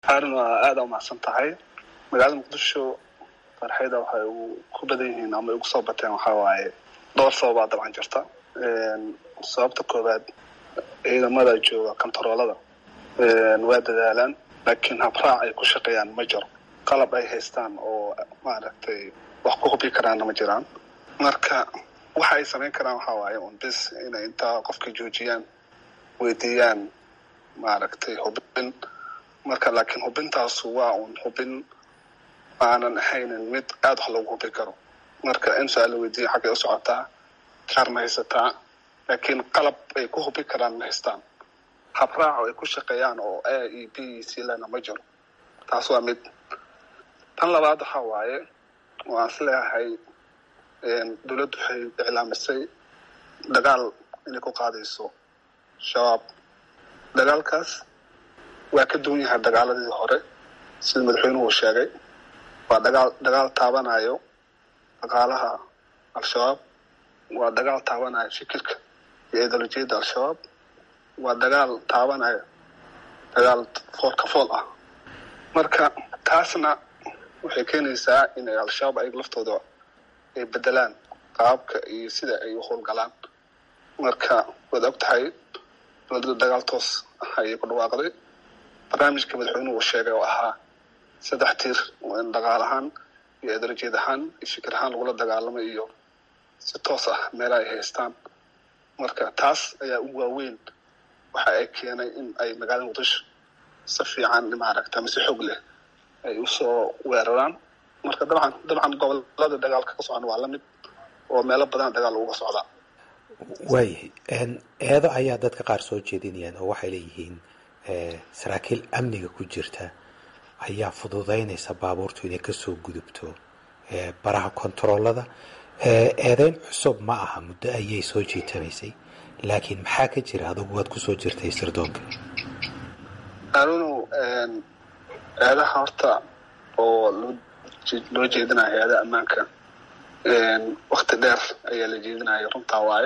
haarun waa aada umahadsan tahay magaalada muqdisho farxayda waxay ku badan yihiin ama ugu soo bateen waxaa waaye dhowr sababaa dabcan jirta sababta koowaad ciidamada jooga kontaroolada waa dadaalaan laakiin habraac ay ku shaqeeyaan ma jiro qalab ay haystaan oo maaragtay wax ku hubi karaanna ma jiraan marka waxa ay samayn karaan waxaa waaye un bis inay intaa qofka joojiyaan weydiiyaan maaragtay hubin marka laakiin hubintaasu waa un hubin aanan ahaynin mid aada wax loogu hubi karo marka in su-aal la weydiiya xaggay u socotaa kaar ma haysataa laakiin qalab ay ku hubi karaan ma haystaan habraaco ay ku shaqeeyaan oo a e b e c lena ma jiro taas waa mid tan labaad waxaa waaye oo aan is leeyahay dowladdu waxay iclaamisay dagaal inay ku qaadayso shabaab dagaalkaas waa ka duwan yahay dagaaladii hore sida madaxweynuhu sheegay waa dagaal dagaal taabanayo dhaqaalaha al-shabaab waa dagaal taabanayo fikirka iyo ideolojiyadda al-shabaab waa dagaal taabanayo dagaal fool ka fool ah marka taasna waxay keenaysaa inay al-shabaab ay laftooda ay bedelaan qaabka iyo sida ay u howlgalaan marka waad og tahay dowladda dagaal toos ah ayay ku dhawaaqday barnaamijka madaxweynuhu uu sheegay oo ahaa saddex tiir in dhaqaal ahaan iyo ideolojiyad ahaan iyo fikir ahaan lagula dagaalamo iyo si toos ah meela ay haystaan marka taas ayaa u waaweyn waxa ay keenay in ay magaalada muqdisho si fiican maaragta mise xoog leh ay usoo weeraraan marka dabcan dabcan gobolada dagaalka ka socon waa la mid oo meelo badan dagaal uga socdaa waayahay eedo ayaa dadka qaar soo jeedinayaan oo waxay leeyihiin saraakiil amniga ku jirta ayaa fududaynaysa baabuurtu inay kasoo gudubto baraha kontaroolada eedeyn cusub ma aha muddo ayay soo jiitamaysay laakiin maxaa ka jira adugu waad kusoo jirtay sirdoonka anuunu eedaha horta oo loo jeedinaya hay-adaha ammaanka wakti dheer ayaa la jeedinaya runtaa waaye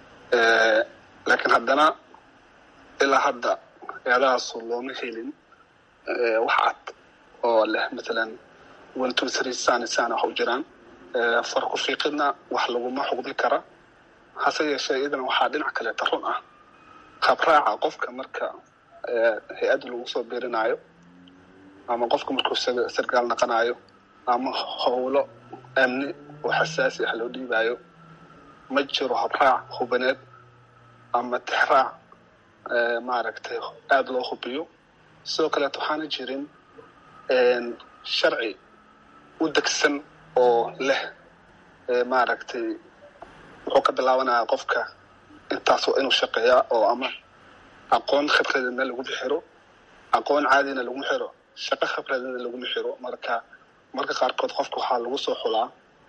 laakiin haddana ilaa hadda eedahaasu looma helin wax cad oo leh matalan one two three sani sana wax u jiraan far ku fiiqidna wax laguma xugdi kara hase yeeshee iyadana waxaa dhinac kaleeta run ah habraaca qofka marka hay-adda lagu soo biirinayo ama qofka markuu sargaal naqanayo ama howlo amni oo xasaasi ah loo dhiibayo ma jiro habraac hubaneed ama tixraac maaragtay aada loo hubiyo sidoo kaleeto waxaana jirin sharci u degsan oo leh maaragtay wuxuu ka bilaabanaya qofka intaas waa inuu shaqeeyaa oo ama aqoon khibradina laguma xiro aqoon caadina laguma xiro shaqo khibradina laguma xiro marka marka qaarkood qofka waxaa lagu soo xulaa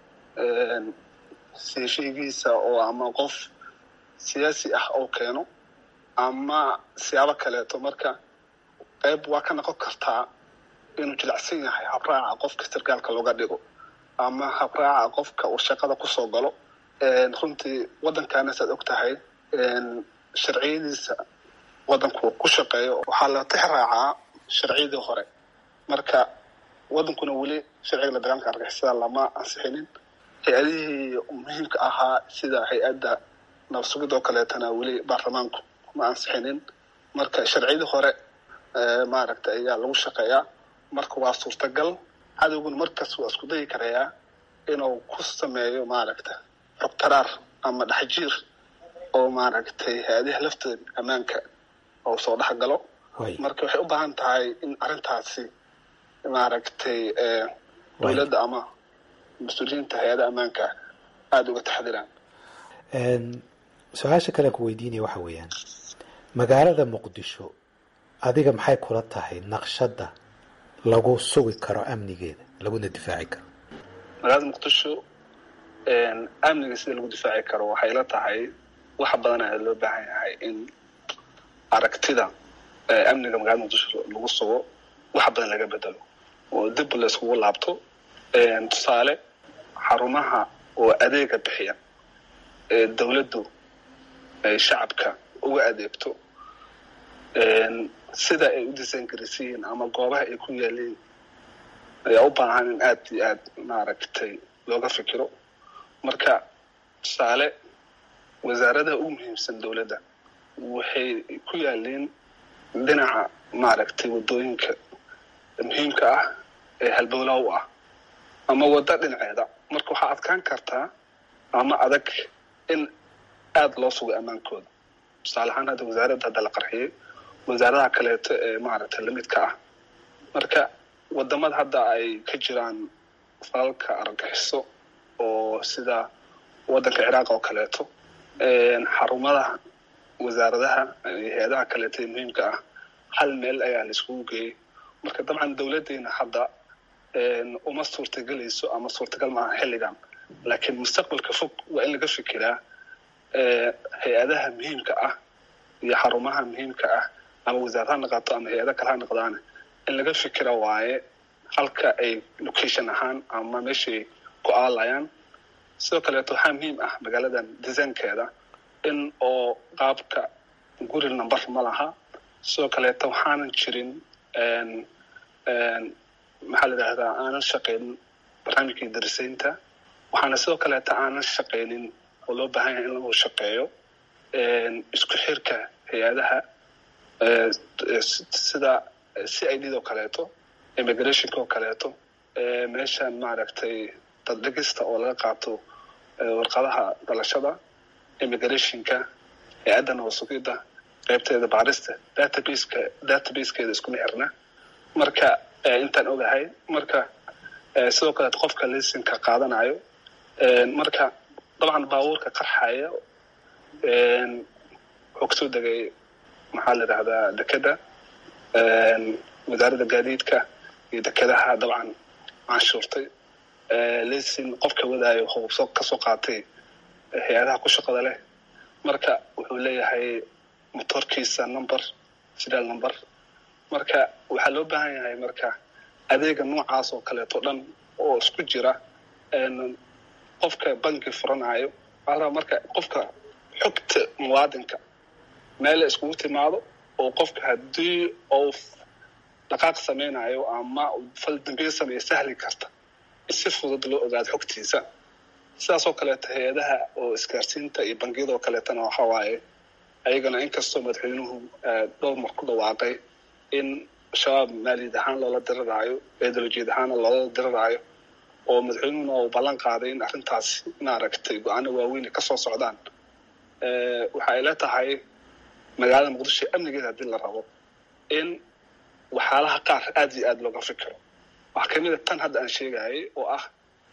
seeshaygiisa oo ama qof siyaasi ah oo keeno ama siyaabo kaleeto marka qayb waa ka noqon kartaa inuu jilacsan yahay habraaca qofka sargaalka looga dhigo ama habraaca qofka uu shaqada kusoo galo runtii waddankaana saad og tahay sharciyadiisa waddanku ku shaqeeyo waxaa la tix raacaa sharciyadii hore marka waddankuna weli sharciga la dagaalanka argixisada lama ansixinin hay-adihii muhiimka ahaa sida hay-adda nabsugid oo kaleetana weli baarlamaanku ma ansixinin marka sharciyadii hore maaragta ayaa lagu shaqeeyaa marka waa suurtagal cadowguna markaas waa isku dayi karayaa inuu ku sameeyo maaragta xogtaraar ama dhexjiir oo maaragtay hay-adaha laftooda ammaanka oo soo dhex galo marka waxay u baahan tahay in arrintaasi maaragtay dowladda ama mas-uuliyiinta hay-adaha ammaanka aada uga taxdiraan su-aasha kalean ku weydiinaya waxa weeyaan magaalada muqdisho adiga maxay kula tahay naqshadda lagu sugi karo amnigeeda laguna difaaci karo magaalada muqdisho amniga sida lagu difaaci karo waxay la tahay wax badan ayaa loo baahan yahay in aragtida amniga magaalada muqdisho lagu sugo wax badan laga bedelo oo dib la iskugu laabto tusaale xarumaha oo adeega bixiya ee dowladdu ay shacabka uga adeegto sida ay u design garaysan yihiin ama goobaha ay ku yaaliin ayaa u baahan in aad iyo aad maaragtay looga fikiro marka tusaale wasaaradaha ugu muhiimsan dowladda waxay ku yaaliin dhinaca maaragtay waddooyinka muhiimka ah ee halbowlaha u ah ama waddo dhinaceeda marka waxaa adkaan kartaa ama adag in aada loo sugo ammaankooda tusaale ahaan hadda wasaaradda hadda la qarxiyey wasaaradaha kaleeto ee maaragtay lamidka ah marka wadamada hadda ay ka jiraan falalka argagixiso oo sida waddanka ciraaq oo kaleeto xarumadaha wasaaradaha iyo hay-adaha kaleeto ee muhiimka ah hal meel ayaa la iskugu geeyey marka dabcan dowladdeena hadda uma suurtagelayso ama suurtagal maaha xilligan laakiin mustaqbalka fog waa in laga fikiraa hay-adaha muhiimka ah iyo xarumaha muhiimka ah ama wasaarad ha noqoto ama hay-ada kale ha noqdaane in laga fikira waaye halka ay location ahaan ama meeshay ku aalayaan sidoo kaleeto waxaa muhiim ah magaaladan desaynkeeda in oo qaabka guri number ma laha sidoo kaleeto waxaanan jirin maxaa la yidhahdaa aanan shaqaynin barnaamijkii darisaynta waxaana sidoo kaleeta aanan shaqaynin oo loo baahan yahay in lagu shaqeeyo isku xirka hay-adaha sida c i d oo kaleeto immigrationka oo kaleeto meeshan maaragtay daddhigista oo laga qaato warqadaha dhalashada immigrationka hay-adda nabasugidda qaybteeda baarista databaseka databasekeeda iskuma xirna marka intaan ogahay marka sidoo kaleeto qofka lisinka qaadanayo marka dabcan baabuurka qarxaya wuxuu kasoo degay maxaa la yidhahdaa dekeda wasaaradda gaadiidka iyo dekedaha dabcan canshuurtay lisin qofka wadaayo wuxuu kasoo qaatay hay-adaha ku shaqada leh marka wuxuu leeyahay motorkiisa number sidaal number marka waxaa loo baahan yahay marka adeega noocaas oo kaleeto dhan oo isku jira qofka banki furanayo waxaa rabaa marka qofka xogta muwaadinka meel iskugu timaado oo qofka haddii uu dhaqaaq samaynayo ama fal dambiga sameeya sahli karta si fudud loo ogaado xogtiisa sidaasoo kaleeto hay-adaha oo isgaarsiinta iyo bangiyada oo kaleetana waxa waaye ayagana inkastoo madaxweynuhu dhowr mar ku dhawaaqay in shabaab maaliyad ahaan loola diriraayo ideolojiad ahaana loola diriraayo oo madaxweynuhuna uu ballan qaaday in arrintaasi maaragtay go-aano waaweyn ay kasoo socdaan waxa ay la tahay magaalada muqdisho amnigeeda haddii la rabo in waxyaalaha qaar aada iyo aada looga fikiro waxaa kamid a tan hadda aan sheegayay oo ah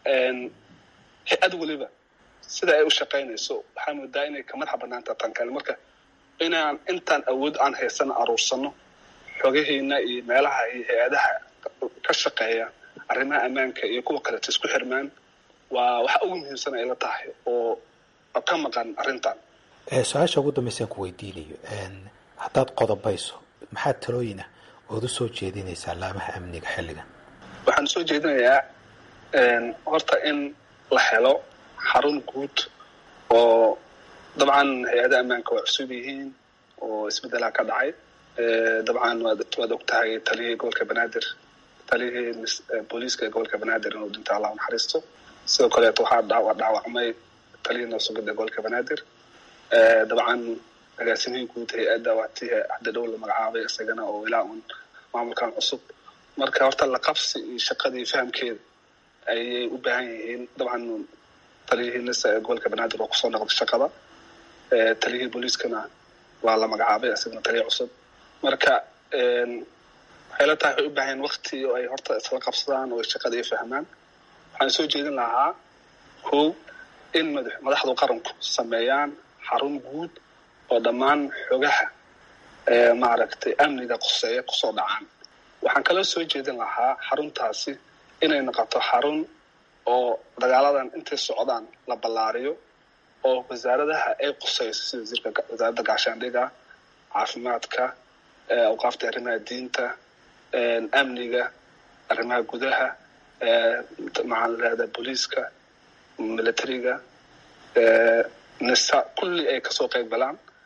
hay-ad weliba sida ay u shaqaynayso waxaa moodaa inay ka madaxa banaanta tan kale marka inaan intaan awood aan haysano aruursano xogahiina iyo meelaha iyo hay-adaha ka shaqeeya arrimaha ammaanka iyo kuwa kaleeto isku xirmaan waa waxa ugu muhiimsan ay la tahay oo ka maqan arrintan su-aasha ugu dambaysaan ku weydiinayo haddaad qodobayso maxaa talooyin ah ood u soo jeedinaysaa laamaha amniga xilligan waxaan soo jeedinayaa horta in la helo xarun guud oo dabcan hay-adaha ammaanka waa cusub yihiin oo isbeddelaha ka dhacay dabcan waad waad og tahay taliyihii gobolka banaadir taliyihii booliiska ee gobolka banaadir inuu dhinta allah naxariisto sidoo kaleeto waxaa dhaawacmay taliyihii nabsugidda gobolka banaadir dabcan agaasimihii guud hay-adda waatii hadda dhow la magacaabay isagana oo ilaa un maamulkan cusub marka horta la qabsi iyo shaqadii fahamkeeda ayay u baahan yihiin dabcan taliyihii nisa ee gobolka banaadir oo kusoo noqday shaqada taliyihii booliiskana waa la magacaabay isagana taliya cusub marka waxay la tahay waxay u baahan wakti oo ay horta isla qabsadaan oo shaqada ay fahmaan waxaan soo jeedin lahaa kow in madaxdu qaranku sameeyaan xarun guud oo dhammaan xogaha maaragtay amniga qoseeya kusoo dhacaan waxaan kaloo soo jeedin lahaa xaruntaasi inay noqoto xarun oo dagaaladan intay socdaan la ballaariyo oo wasaaradaha ay qusayso sida wasiirka wasaaradda gaashaandhiga caafimaadka awqaafta arrimaha diinta amniga arrimaha gudaha maxaan lahahdaa booliiska militariga nisa kulli ay kasoo qayb galaan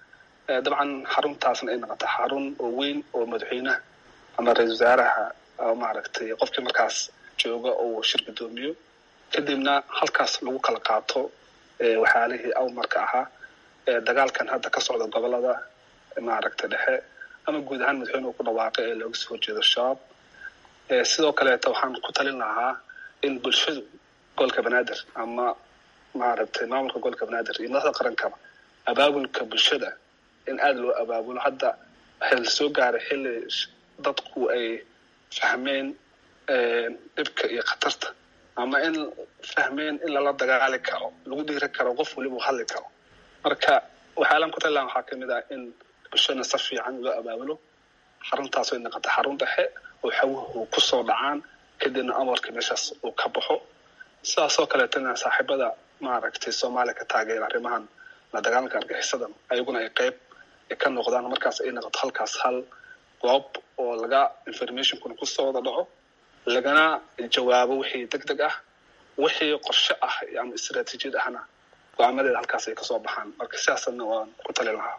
dabcan xaruntaasna ay noqota xarun oo weyn oo madaxweynaha ama ra-isul wasaaraha maaragtay qofkii markaas jooga oo shir guddoomiyo kadibna halkaas lagu kala qaato waxyaalihii awmarka ahaa dagaalkan hadda ka socda gobolada maaragtay dhexe ama guud ahaan madaxweynuhu ku dhawaaqay ee looga soo horjeedo shabaab sidoo kaleeta waxaan ku talin lahaa in bulshadu gobolka banaadir ama maaragtay maamulka gobolka banaadir iyo madaxda qarankaba abaabulka bulshada in aada loo abaabulo hadda waxay la soo gaaray xilli dadku ay fahmeen dhibka iyo khatarta ama in fahmeen in lala dagaali karo lagu dhiiri karo qof waliba u hadli karo marka waxyaalaan ku tali lahaa waxaa kamid ah in bulshana si fiican loo abaabulo xaruntaas ay noqota xarun dhexe oo xawuhu kusoo dhacaan kadibna amarka meeshaas uu ka baxo sidaasoo kaleetana saaxiibada maaragtay soomaaliya ka taageera arrimahan la dagaalanka argaxisadan ayaguna ay qeyb ka noqdaan markaas ay noqoto halkaas hal goob oo laga informationkuna kusoo wada dhaco lagana jawaabo wixii deg deg ah wixii qorshe ah ama istaraatiijiyad ahna go-aamadeeda halkaas ay kasoo baxaan marka sidaasna waan ku tali lahaa